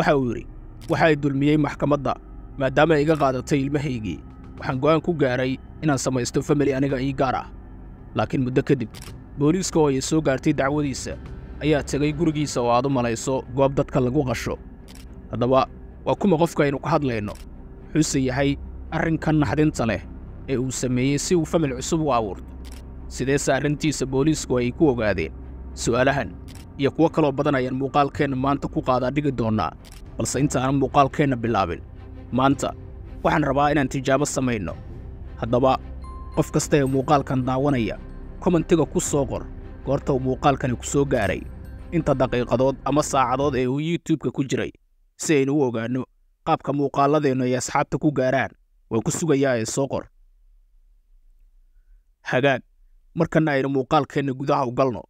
waxa uu yidhi waxa ay dulmiyey maxkamadda maadaama ay iga qaadatay ilmahaygii waxaan go'aan ku gaaray inaan samaysto famili aniga ii gaar ah laakiin muddo kadib booliiska oo ay soo gaartay dacwadiisa ayaa tegay gurigiisa oo aad u malayso goob dadka lagu qasho haddaba waa kuma qofka aynu ka hadlayno wuxuuse yahay arrinkan naxdinta leh ee uu sameeyey si uu famil cusub u abuurto sideese arrintiisa booliisku ay ku ogaadeen su'aalahan iyo kuwo kaloo badan ayaan muuqaalkeenna maanta ku qaadaa dhigi doonnaa balse intaanan muuqaalkeenna bilaabin maanta waxaan rabaa inaan tijaabo samayno haddaba qof kasta ee muuqaalkan daawanaya kommentiga ku soo qor goorta uu muuqaalkani ku soo gaaray inta daqiiqadood ama saacadood ee uu yuutubka ku jiray si aynu u ogaanno qaabka muuqaalladeennu ay asxaabta ku gaaraan waan ku sugayaa ee soo qor hagaag markanna aynu muuqaalkeenna gudaha u galno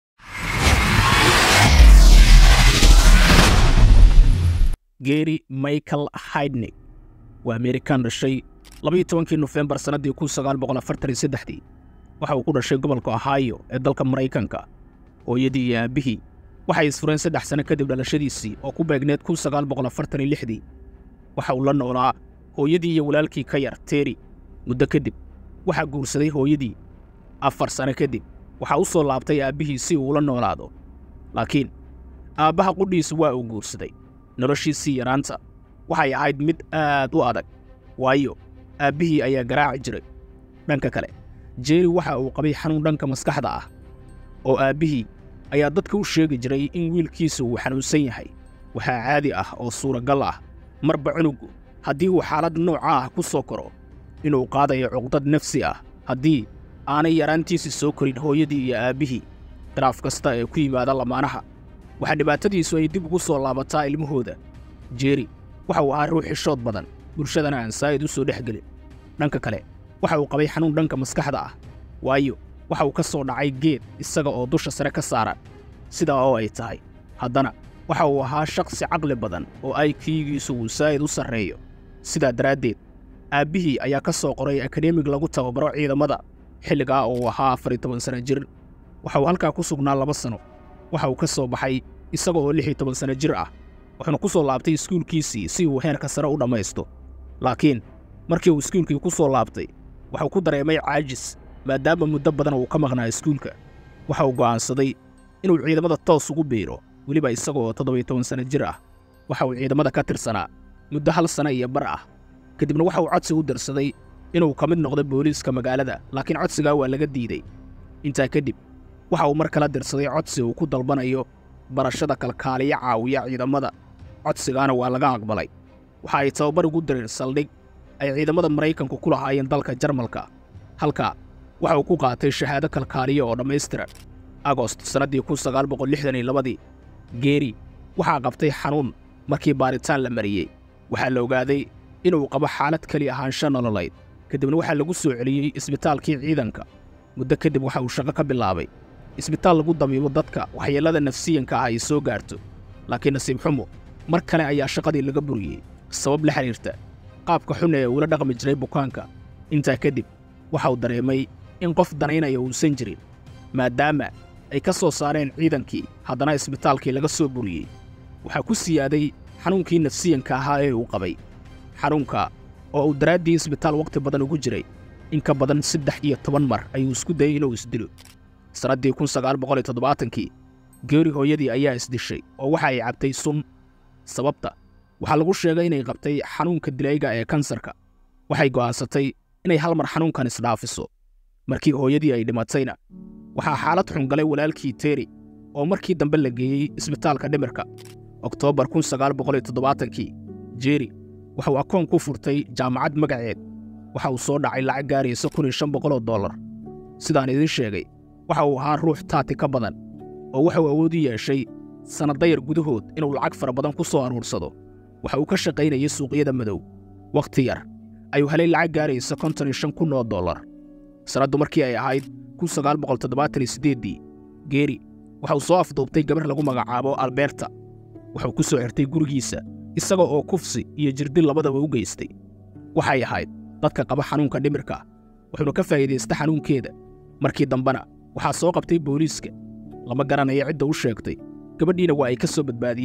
geeri michael haydnig waa amerikan dhashay labaiyo tobankii nofembar sannaddii kun sagaal boqol afartan iyo saddexdii waxa uu ku dhashay gobolka ohio ee dalka maraykanka hooyadii iyo aabbihii waxay isfureen saddex sanno kadib dhalashadiisii oo ku beegneed kun sagaal boqol afartan iyo lixdii waxa uu la noolaa hooyadii iyo walaalkii ka yar teeri muddo kadib waxaa guursaday hooyadii afar sanno kadib waxaa u soo laabtay aabbihii si uu ula noolaado laakiin aabbaha qudhiisu waa uu guursaday noloshiisii yaraanta waxay ahayd mid aad u adag waayo aabbihii ayaa garaaci jiray dhanka kale jeeri waxa uu qabay xanuun dhanka maskaxda ah oo aabbihii ayaa dadka u sheegi jiray in wiilkiisa uu xanuunsan yahay waxaa caadi ah oo suuragal ah marba cunugu haddii uu xaalad nooca ah ku soo koro inuu qaadayo cuqdad nafsi ah haddii aanay yaraantiisii soo korin hooyadii iyo aabbihii khilaaf kasta ee ku yimaada lamaanaha waxaa dhibaatadiisu ay dib ugu soo laabataa ilmahooda jeeri waxa uu ahaa ruux xishood badan bulshadana aan saa'id u soo dhex gelin dhanka kale waxa uu qabay xanuun dhanka maskaxda ah waayo waxa uu ka soo dhacay geed isaga oo dusha sare ka saaran sidaa oo ay tahay haddana waxa uu ahaa shakhsi caqli badan oo aykiigiisu uu saa'id u sarreeyo sidaa daraaddeed aabbihii ayaa ka soo qoray akademig lagu tababaro ciidamada xilligaa oo uu ahaa afar iyo toban sanno jir waxa uu halkaa ku sugnaa laba sanno waxa uu ka soo baxay isaga oo lix iyo toban sanno jir ah wuxuuna ku soo laabtay iskuulkiisii si uu heerka sare u dhammaysto laakiin markii uu iskuulkii ku soo laabtay waxuu ku dareemay caajis maadaama muddo badan uu ka maqnaa iskuulka waxa uu go'aansaday inuu ciidamada toos ugu biiro weliba isaga oo toddobiyo toban sanno jir ah waxa uu ciidamada ka tirsanaa muddo hal sanno iyo bar ah kadibna waxa uu codsi u dirsaday inuu ka mid noqdo booliiska magaalada laakiin codsigaa waa laga diiday intaa kadib waxa uu mar kala dirsaday codsi uu ku dalbanayo barashada kalkaaliya caawiya ciidamada codsigaana waa laga aqbalay waxa ay tababar ugu direen saldhig ay ciidamada maraykanku ku lahaayeen dalka jarmalka halkaa waxa uu ku qaatay shahaado kalkaaliya oo dhammaystiran agost sannaddii kun sagaal boqol lixdan iyo labadii geeri waxaa qabtay xanuun markii baaritaan la mariyey waxaa la ogaaday inuu qabo xaalad keli ahaansho nololayd kadibna waxaa lagu soo celiyey isbitaalkii ciidanka muddo kadib waxa uu shaqo ka bilaabay isbitaal lagu dabiibo dadka waxyeellada nafsiyanka ah ay soo gaarto laakiin nasiib xumo mar kale ayaa shaqadii laga buriyey sabab la xidhiirta qaabka xun ee uula dhaqmi jiray bukaanka intaa kadib waxa uu dareemay in qof danaynaya uusan jirin maadaama ay ka soo saareen ciidankii haddana isbitaalkii laga soo buriyey waxaa ku siyaaday xanuunkii nafsiyanka ahaa ee uu qabay xanuunka oo uu daraaddii isbitaal wakhti badan ugu jiray in ka badan saddex iyo toban mar ayuu isku dayey inuu isdilo sannaddii kun sagaal boqol iyo toddobaatankii geeri hooyadii ayaa isdishay oo waxa ay cabtay sun sababta waxaa lagu sheegay inay qabtay xanuunka dilayga ee kansarka waxay go'aansatay inay hal mar xanuunkan isdhaafiso markii hooyadii ay dhimatayna waxaa xaalad xun galay walaalkii teeri oo markii dambe la geeyey isbitaalka dhimirka oktoobar kun sagaal boqol iyo toddobaatankii jeeri waxauu akoon ku furtay jaamacad magaceed waxa uu soo dhacay lacag gaaraysa kun iyo shan boqoloo dollar sidaan idiin sheegay waxa uu ahaa ruux taati ka badan oo waxauu awood u yeeshay sannadayar gudahood inuu lacag fara badan ku soo aruursado waxa uu ka shaqaynayay suuqyada madow wakhti yar ayuu helay lacag gaaraysa konton iyo shan kun oo dollar sannaddu markii ay ahayd kun sagaal boqol toddobaatan iyo siddeeddii geeri waxa uu soo afduubtay gabar lagu magacaabo alberta wuxuu ku soo xirtay gurigiisa isaga oo kufsi iyo jirdil labadaba u geystay waxay ahayd dadka qaba xanuunka dhimirka wuxuuna ka faa'iidaysta xanuunkeeda markii dambena waxaa soo qabtay booliiska lama garanayo cidda u sheegtay gabadhiina waa ay ka soo badbaadiyeen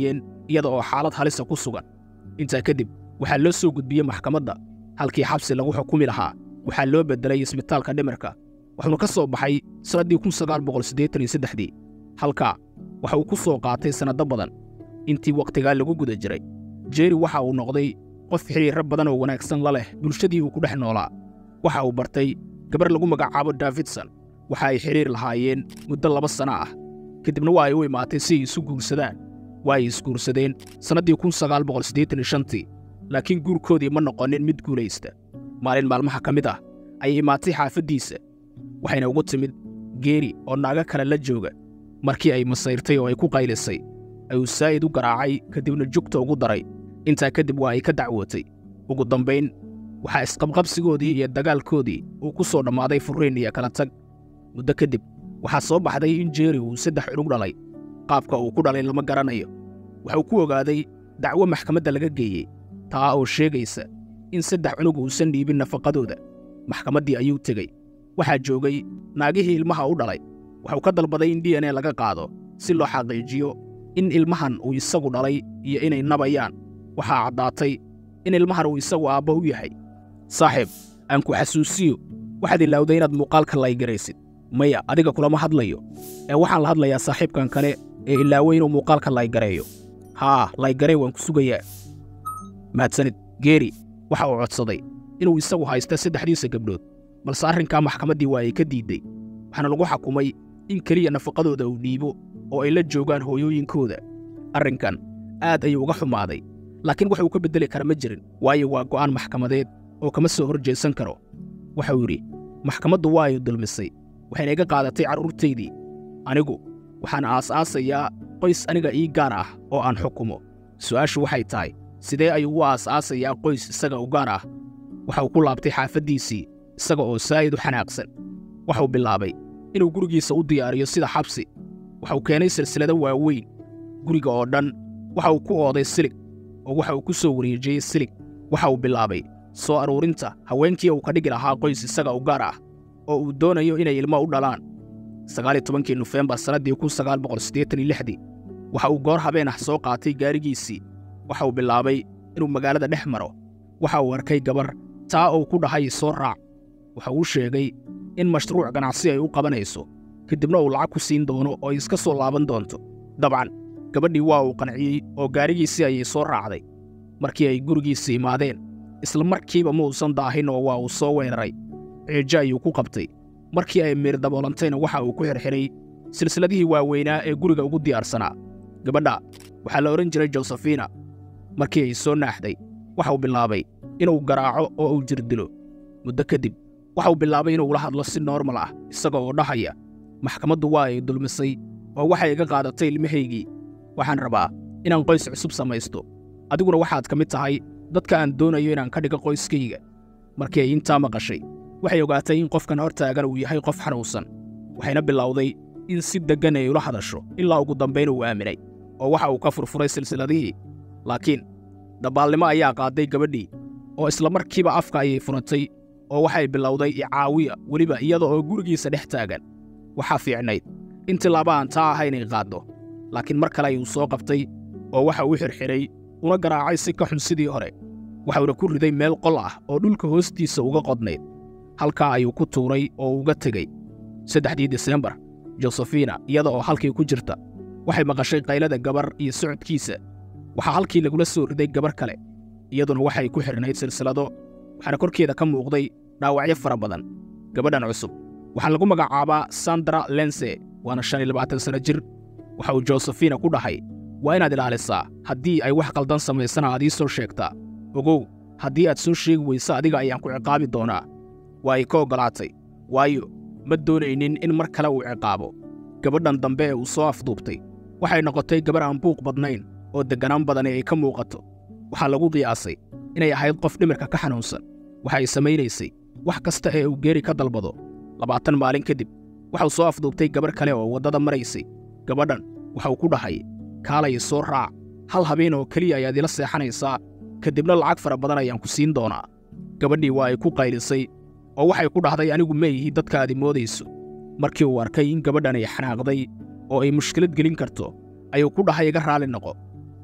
iyada oo xaalad halisa ku sugan intaa kadib waxaa loo soo gudbiyey maxkamadda halkii xabsi lagu xukumi lahaa waxaa loo beddelay isbitaalka dhimirka wuxuuna ka soo baxay sannaddii kun sagaal boqol siddeetan iyo saddexdii halkaa waxa uu ku soo qaatay sannado badan intii wakhtigaa lagu guda jiray jeeri waxa uu noqday qof xidhiirro badan oo wanaagsan la leh bulshadii uu ku dhex noolaa waxa uu bartay gabar lagu magacaabo davidson waxa ay xidhiir lahaayeen muddo laba sanno ah kadibna waa ay u imaatay si ay isu guursadaan waa ay isguursadeen sannaddii kun sagaal boqol siddeetan iyo shantii laakiin guurkoodii ma noqonin mid guulaysta maalin maalmaha ka mid ah ayay imaatay xaafaddiisa waxayna ugu timid geeri oo naago kale la jooga markii ay masayrtay oo ay ku qaylisay ayuu saa'id u garaacay kadibna jugta ugu daray intaa kadib waa ay ka dacwootay ugu dambayn waxaa isqabqabsigoodii iyo dagaalkoodii uu ku soo dhammaaday furriin iyo kala tag muddo kadib waxaa soo baxday in jeeri uu saddex cunug dhalay qaabka uu ku dhalay lama garanayo waxuu ku ogaaday dacwo maxkamadda laga geeyey taa oo sheegaysa in saddex cunug uusan dhiibin nafaqadooda maxkamaddii ayuu tegey waxaa joogay naagihii ilmaha u dhalay wuxuu ka dalbaday in d n a laga qaado si loo xaqiijiyo in ilmahan uu isagu dhalay iyo inay nabayaan waxaa caddaatay in ilmahan uu isagu aabba u yahay saaxiib aan ku xasuusiyo waxaad ilaawday inaad muuqaalka laygaraysid maya adiga kulama hadlayo ee waxaan la hadlayaa saaxiibkan kale ee ilaaway inuu muuqaalka laygareeyo haa laygaree waan ku sugayaa mahadsanid geeri waxa uu codsaday inuu isagu haysta saddexdiisa gabdhood balse arrinkaa maxkamaddii waa ay ka diidday waxaana lagu xakumay in keliya nafaqadooda uu dhiibo oo ay la joogaan hooyooyinkooda arrinkan aad ayuu uga xumaaday laakiin wax uu ka beddeli kara ma jirin waayo waa go'aan maxkamadeed oo kama soo hor jeesan karo waxau yidhi maxkamaddu waa ay dulmisay waxayna iga qaadatay carruurtaydii anigu waxaan aas-aasayaa qoys aniga ii gaar ah oo aan xukumo su'aashu waxay tahay sidee ayuu u aas-aasayaa qoys isaga u gaar ah waxau ku laabtay xaafaddiisii isaga oo saa'id u xanaaqsan waxuu bilaabay inuu gurigiisa u diyaariyo sida xabsi waxau keenay silsilado waaweyn guriga oo dhan waxa uu ku ooday silig oo waxa uu ku soo wareejiyey silig waxa uu bilaabay soo aruurinta haweenkii uu ka dhigi lahaa qoys isaga u gaar ah oo uu doonayo inay ilmo u dhalaan sagaaliyo tobankii nofembar sannaddii kun sagaal boqol siddeetan iyo lixdii waxa uu goor habeen ah soo qaatay gaarigiisii waxa uu bilaabay inuu magaalada dhex maro waxa uu arkay gabar taa uu ku dhahay soo raac waxa uu sheegay in mashruuc ganacsi ay u qabanayso kadibna uu lacag ku siin doono oo ay iska soo laaban doonto dabcan gabadhii waa uu qanciyey oo gaarigiisii ayay soo raacday markii ay gurigiisii imaadeen isla markiiba ma uusan daahin oo waa uu soo weeraray ceejo ayuu ku qabtay markii ay miir daboolantayna waxa uu ku xirxiray silsiladihii waaweynaa ee guriga ugu diyaarsanaa gabadha waxaa la odhan jiray josefina markii ay soo naaxday waxauu bilaabay inuu garaaco oo uu jirdilo muddo kadib waxauu bilaabay inuu la hadlo si noormal ah isaga oo dhahaya maxkamaddu waa ay dulmisay oo waxay iga qaadatay ilmahaygii waxaan rabaa inaan qoys cusub samaysto adiguna waxaad ka mid tahay dadka aan doonayo inaan ka dhigo qoyskayga markii ay intaa maqashay waxay ogaatay in qofkan hor taagan uu yahay qof xanuunsan waxayna bilowday in si deggan ay ula hadasho ilaa ugu dambayn uu aaminay oo waxa uu ka furfuray silsiladihii laakiin dabbaalnimo ayaa qaaday gabadhii oo isla markiiba afka ayay furatay oo waxay bilowday icaawiya weliba iyada oo gurigiisa dhex taagan waxaa fiicnayd in tilaaba aan taa ahayn ay qaaddo laakiin mar kale ayuu soo qabtay oo waxa uu xirxiray una garaacay si ka xun sidii hore waxauna ku riday meel qol ah oo dhulka hoostiisa uga qodnayd halkaa ayuu ku tuuray oo uga tegey saddexdii disembar josefina iyada oo halkii ku jirta waxay maqashay qaylada gabar iyo socodkiisa waxaa halkii lagula soo riday gabar kale iyaduna waxay ku xidhnayd silsilado waxaana korkeeda ka muuqday dhaawacyo fara badan gabadhan cusub waxaa lagu magacaabaa sandra lense waana shan iyo labaatan sanno jir waxa uu josefina ku dhahay waa inaad ilaalisaa haddii ay wax qaldan samaysana aad ii soo sheegtaa ogow haddii aad soo sheegi weysa adiga ayaan ku ciqaabi doonaa waa ay ka oggolaatay waayo ma doonaynin in mar kale uu ciqaabo gabadhan dambe ee uu soo afduubtay waxay noqotay gabar aan buuq badnayn oo degganaan badani ay ka muuqato waxaa lagu qiyaasay inay ahayd qof dhimirka ka xanuunsan waxa ay samaynaysay wax kasta ee uu geeri ka dalbado labaatan maalin kadib waxau soo afduubtay gabar kale oo waddada maraysay gabadhan waxau ku dhahay kaalay soo raac hal habeen oo keliya ayaad ila seexanaysaa kadibna lacag fara badan ayaan ku siin doonaa gabadhii waa ay ku qaylisay oo waxay ku dhahday anigu ma ihi dadka aad moodayso markii uu arkay in gabadhan ay xanaaqday oo ay mushkilad gelin karto ayuu ku dhahay iga raali noqo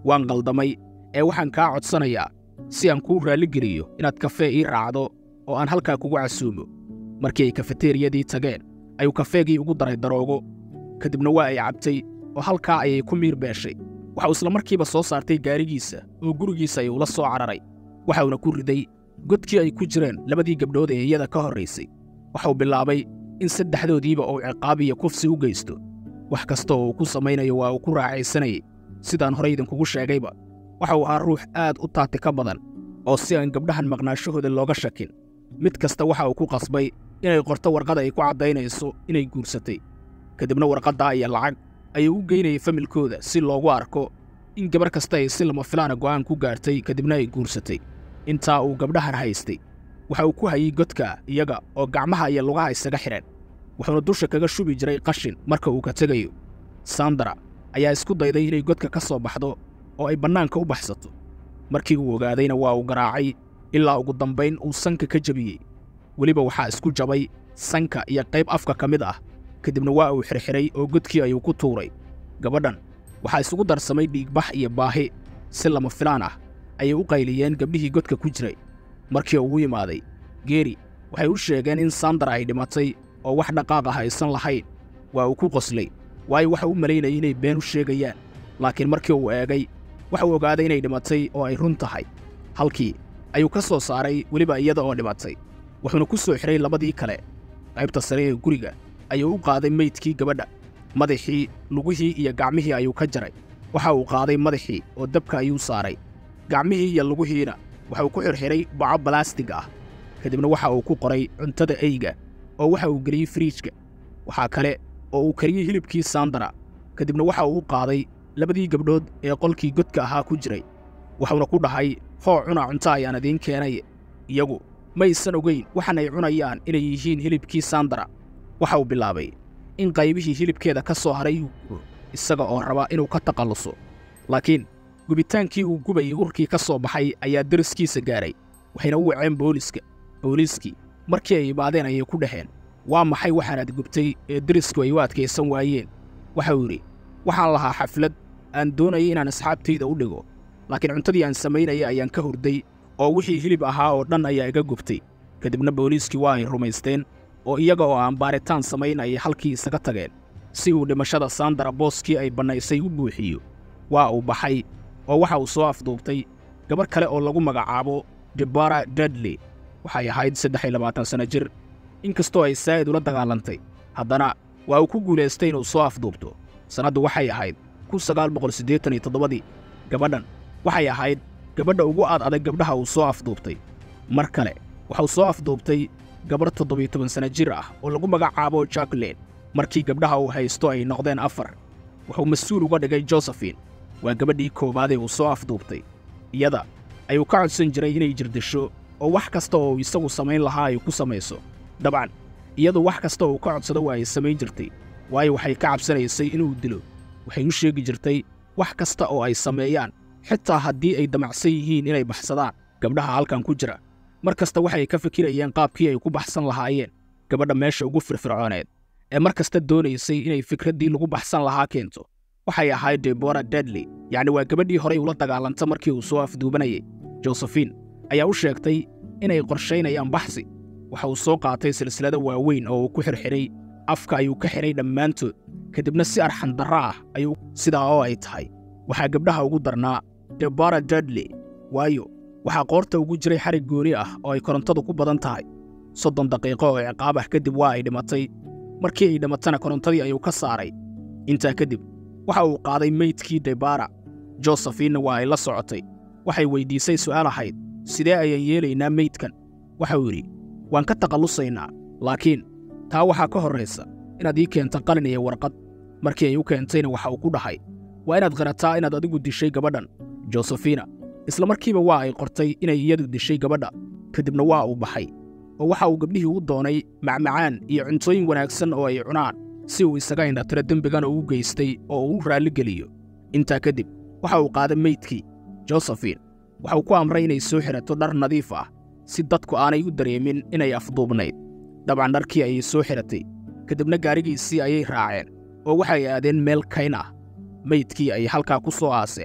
waan qaldamay ee waxaan kaa codsanayaa si aan kuu raalligeliyo inaad kafee ii raacdo oo aan halkaa kugu casuumo markii ay kafeteeriyadii tageen ayuu kafeegii ugu daray daroogo ka dibna waa ay cabtay oo halkaa ayay ku miir beeshay waxauu isla markiiba soo saartay gaarigiisa oo gurigiisa ayuu la soo cararay waxauna ku riday godkii ay ku jireen labadii gabdhood ee iyada ka horraysay waxauu bilaabay in saddexdoodiiba uu ciqaab iyo kufsi u geysto wax kasta oo uu ku samaynayo waa uu ku raacaysanayay sidaan horey idinkugu sheegayba waxa uu ahaa ruux aad u taati ka badan oo si aan gabdhahan maqnaashahooda looga shakin mid kasta waxa uu ku qasbay inay qorto warqad ay ku caddaynayso inay guursatay ka dibna warqaddaa iyo lacag ayuu u geynayay familkooda si loogu arko in gabar kasta ay si lama filaana go'aan ku gaartay kadibna ay guursatay intaa uu gabdhahan haystay waxa uu ku hayey godka iyaga oo gacmaha iyo lugaha isaga xidhan wuxuuna dusha kaga shubi jiray qashin marka uu ka tegayo sandara ayaa isku dayday inay godka ka soo baxdo oo ay bannaanka u baxsato markii uu ogaadayna waa uu garaacay ilaa ugu dambayn uu sanka ka jebiyey weliba waxaa isku jabay sanka iyo qayb afka ka mid ah kadibna waa uu xirxiray oo godkii ayuu ku tuuray gabadhan waxaa isugu darsamay dhiigbax iyo baahi si lama filaan ah ayay u qayliyeen gabdhihii godka ku jiray markii ugu yimaaday geeri waxay u sheegeen in sandara ay dhimatay oo wax dhaqaaq ah aysan lahayn waa uu ku qoslay waayo waxa u malaynayay inay been u sheegayaan laakiin markii uu eegay waxa uu ogaaday inay dhimatay oo ay run tahay halkii ayuu ka soo saaray weliba iyada oo dhimatay wuxuuna ku soo xidhay labadii kale qaybta sare ee guriga ayuu u qaaday meydkii gabadha madaxii lugihii iyo gacmihii ayuu ka jaray waxa uu qaaday madaxii oo dabka ayuu saaray gacmihii iyo lugihiina waxa uu ku xirxidhay baco balaastig ah kadibna waxa uu ku qoray cuntada eyga oo waxa uu geliyey firiijka waxaa kale oo uu kariyey hilibkii sandara kadibna waxa uu u qaaday labadii gabdhood ee qolkii godka ahaa ku jiray wuxuuna ku dhahay hoo cuna cunto ayaan idiin keenay iyagu maysan ogayn waxan ay cunayaan inay yihiin hilibkii sandara waxa uu bilaabay in qaybihii hilibkeeda ka soo haray uu gubo isaga oo raba inuu ka takhalluso laakiin gubitaankii uu gubayay urkii ka soo baxay ayaa deriskiisa gaaray waxayna u waceen booliiska booliiskii markii ay imaadeen ayay ku dhaheen waa maxay waxaanaad gubtay ee derisku ay u adkaysan waayeen waxa uu yidhi waxaan lahaa xaflad aan doonayay inaan asxaabtayda u dhigo laakiin cuntadii aan samaynaya ayaan ka hurday oo wixii hilib ahaa oo dhan ayaa iga gubtay kadibna booliiskii waa ay rumaysteen oo iyaga oo aan baaritaan samayn ayay halkii isaga tageen si uu dhimashada sandara booskii ay bannaysay u buuxiyo waa uu baxay oo waxa uu soo afduubtay gabar kale oo lagu magacaabo debara dadley waxay ahayd saddex iyo labaatan sanno jir inkastoo ay saa'id ula dagaalantay haddana waa uu ku guulaystay inuu soo afduubto sannaddu waxay ahayd kun sagaal boqol siddeetan iyo toddobadii gabadhan waxay ahayd gabadha ugu aad adag gabdhaha uu soo afduubtay mar kale waxauu soo afduubtay gabarh toddobiyo toban sanno jir ah oo lagu magacaabo jacklin markii gabdhaha uu haysto ay noqdeen afar wuxuu mas-uul uga dhigay josefin waa gabadhii koowaadee uu soo afduubtay iyada ayuu ka codsan jiray inay jirdisho oo wax kasta oo isagu samayn lahaa ay ku samayso dabcan iyadu wax kasta oo uu ka codsado waa ay samayn jirtay waayo waxay ka cabsanaysay inuu dilo waxay u sheegi jirtay wax kasta oo ay sameeyaan xitaa haddii ay damacsan yihiin inay baxsadaan gabdhaha halkan ku jira mar kasta waxay ka fikirayeen qaabkii ay ku baxsan lahaayeen gabadha meesha ugu firfircooneed ee mar kasta doonaysay inay fikraddii lagu baxsan lahaa keento waxay ahayd debora dedley yacni waa gabadhii horay ula dagaalanta markii uu soo afduubanayay josefin ayaa u sheegtay inay qorshaynayaan baxsi waxa uu soo qaatay silsilado waaweyn oo uu ku xirxidhay afka ayuu ka xidhay dhammaantood kadibna si arxandarro ah ayuu sidaa oo ay tahay waxaa gabdhaha ugu darnaa debora dedley waayo waxaa qoorta ugu jiray xarig gooni ah oo ay korontadu ku badan tahay soddon daqiiqo oo ciqaab ah kadib waa ay dhimatay markii ay dhimatana korontadii ayuu ka saaray intaa kadib waxa uu qaaday meydkii debara josefinna waa ay la socotay waxay weyddiisay su'aal ahayd sidee ayaan yeelaynaa meydkan waxa uu yidhi waan ka takhallusaynaa laakiin taa waxaa ka horraysa inaad ii keento qalin iyo warqad markii ay u keentayna waxa uu ku dhahay waa inaad qirataa inaad adigu dishay gabadhan josefina isla markiiba waa ay qortay inay iyadu dishay gabadha kadibna waa uu baxay oo waxa uu gabdhihii u doonay macmacaan iyo cuntooyin wanaagsan oo ay cunaan si uu isaga indhatiro dembigan uu geystay oo uu u raalligeliyo intaa kadib waxa uu qaaday meydkii josefin waxa uu ku amray inay soo xidhato dhar nadiif ah si dadku aanay u dareemin inay afduubnayd dabcan dharkii ayay soo xidhatay kadibna gaarigiisii ayay raaceen oo waxay aadeen meel kayn ah meydkii ayay halkaa ku soo aaseen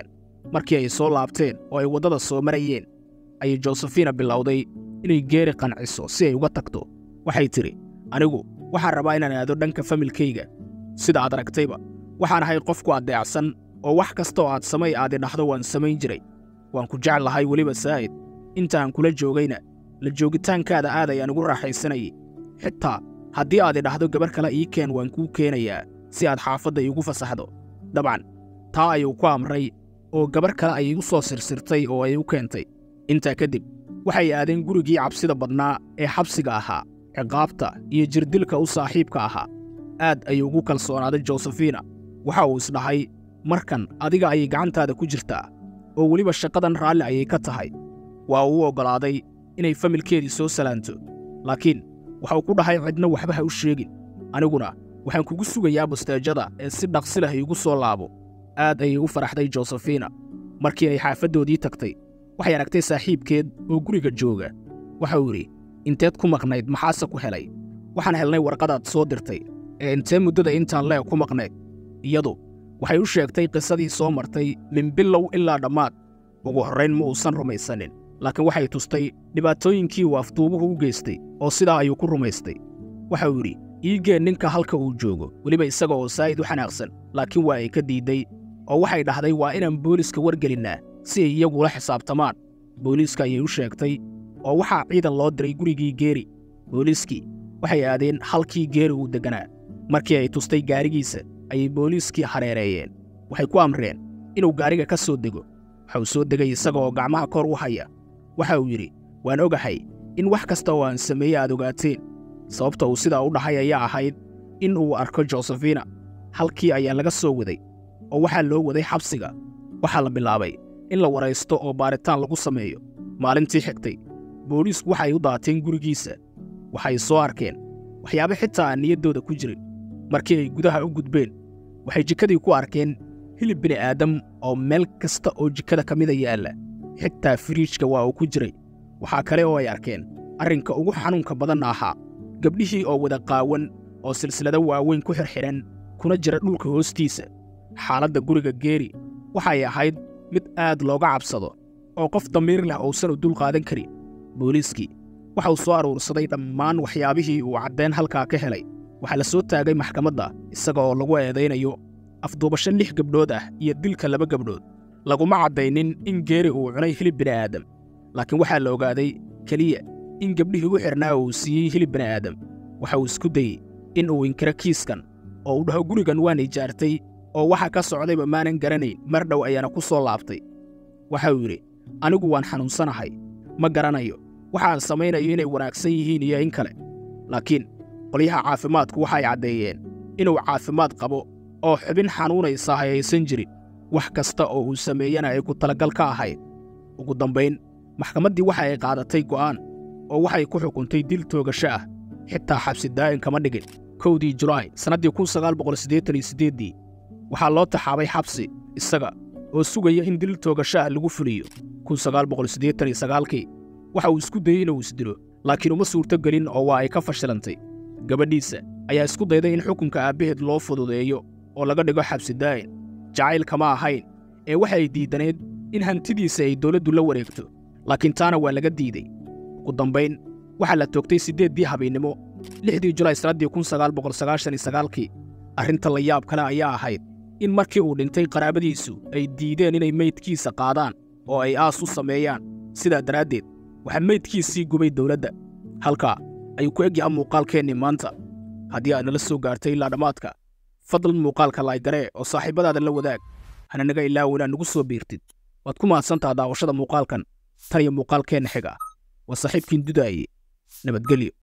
markii ay soo laabteen oo ay waddada soo marayeen ayay josefina bilowday inay geeri qanciso si ay uga tagto waxay tidhi anigu waxaan rabaa inaan aado dhanka familkayga sida aad aragtayba waxaan ahay qofku addeecsan oo wax kasta oo aad samay aad idhahdo waan samayn jiray waan ku jeclahay weliba saa'id intaan kula joogayna la joogitaankaada aad ayaan ugu raaxaysanayay xitaa haddii aad idhahdo gabar kale ii keen waan kuu keenayaa si aad xaafadda iigu fasaxdo dabcan taa ayuu ku amray oo gabar kale ayay u soo sirsirtay oo ay u keentay intaa kadib waxay aadeen gurigii cabsida badnaa ee xabsiga ahaa ciqaabta iyo jirdilka u saaxiibka ahaa aad ayuu ugu kalsoonaaday josefina waxa uu isdhahay markan adiga ayay gacantaada ku jirtaa oo weliba shaqadan raalli ayay ka tahay waa uu oggolaaday inay familkeedii soo salaanto laakiin waxau ku dhahay cidna waxba ha u sheegin aniguna waxaan kugu sugayaa busteejada ee si dhaqsi leh iigu soo laabo aad ayay u faraxday josefina markii ay xaafaddoodii tagtay waxay aragtay saaxiibkeed oo guriga jooga waxa uu yidhi inteed ku maqnayd maxaase ku helay waxaan helnay warqadaad soo dirtay ee intee muddada intaan leeg ku maqnayd iyadu waxay u sheegtay qisadii soo martay min bilow ilaa dhammaad ugu horrayn ma uusan rumaysanin laakiin waxay tustay dhibaatooyinkii uu afduubuhu u geystay oo sidaa ayuu ku rumaystay waxa uu yidhi iigeen ninka halka uu joogo weliba isaga oo saa'id u xanaaqsan laakiin waa ay ka diidday oo waxay dhahday waa inaan booliiska wargelinnaa si ay iyagula xisaabtamaan booliiska ayay u sheegtay oo waxaa ciidan loo diray gurigii geeri booliiskii waxay aadeen halkii geeri uu degganaa markii ay tustay gaarigiisa ayay booliiskii hareereeyeen waxay ku amreen inuu gaariga ka soo dego waxa uu soo degay isaga oo gacmaha kor u haya waxa uu yidhi waan ogahay in wax kasta oo aan sameeye aad ogaateen sababta uu sidaa u dhahay ayaa ahayd in uu arko josefina halkii ayaa laga soo waday oo waxaa loo waday xabsiga waxaa la bilaabay in la waraysto oo baaritaan lagu sameeyo maalintii xigtay booliisku waxay u daateen gurigiisa waxay soo arkeen waxyaabo xitaa aan niyaddooda ku jirin markii ay gudaha u gudbeen waxay jikadii ku arkeen hilib bini'aadam oo meel kasta oo jikada ka mida yaalla xitaa firiijka waa uu ku jiray waxaa kale oo ay arkeen arrinka ugu xanuunka badanna ahaa gabdhihii oo wada qaawan oo silsilado waaweyn ku xirxidhan kuna jira dhulka hoostiisa xaaladda guriga geeri waxay ahayd mid aad looga cabsado oo qof damiir leh uusan u dul qaadan karin booliiskii waxa uu soo aruursaday dhammaan waxyaabihii uu caddeen halkaa ka helay waxaa la soo taagay maxkamadda isaga oo lagu eedaynayo afduubasho lix gabdhood ah iyo dilka laba gabdhood laguma caddaynin in geeri uu cunay hilib bini'aadam laakiin waxaa la ogaaday keliya in gabdhihii u xidhnaa uu siiyey hilib bini'aadam waxa uu isku dayey in uu inkiro kiiskan oo uu dhaho gurigan waan ijaartay oo waxa ka socdayba maanan garanayn mar dhow ayaana ku soo laabtay waxa uu yidhi anigu waan xanuunsanahay ma garanayo waxaan samaynayo inay wanaagsan yihiin iyo in kale laakiin qolyaha caafimaadku waxay caddeeyeen inuu caafimaad qabo oo xubin xanuunaysa hayaysan jirin wax kasta oo uu sameeyana ay ku talagal ka ahayd ugu dambayn maxkamaddii waxa ay qaadatay go'aan oo waxay ku xukuntay dil toogasho ah xitaa xabsi daa'in kama dhigin kowdii julaay sannaddii kun sagaal boqol siddeetan iyo siddeeddii waxaa loo taxaabay xabsi isaga oo sugaya in dil toogasho ah lagu fuliyo kun sagaal boqol siddeetan iyo sagaalkii waxa uu isku dayey inuu isdilo laakiin uma suurto gelin oo waa ay ka fashilantay gabadhiisa ayaa isku dayday in xukunka aabbaheed loo fududeeyo oo laga dhigo xabsi daa'in jacayl kama ahayn ee waxay diidaneed in hantidiisa ay dawladdu la wareegto laakiin taana waa laga diidey ugu dambayn waxaa la toogtay siddeeddii habeennimo lixdii julaay sannaddii kun sagaal boqol sagaashan iyo sagaalkii arrinta la yaab kale ayaa ahayd in markii uu dhintay qaraabadiisu ay diideen inay meydkiisa qaadaan oo ay aas u sameeyaan sidaa daraaddeed waxaa meydkiisii gubay dawladda halkaa ayuu ku egyaha muuqaalkeennii maanta haddii aad nala soo gaartay ilaa dhammaadka fadlan muuqaalka laaygaree oo saaxiibbadaada la wadaag hana naga ilaawo inaad nagu soo biirtid waad ku mahadsantaha daawashada muuqaalkan tan iyo muuqaalkeenna xiga waa saaxiibkiin dudaaye nabadgelyo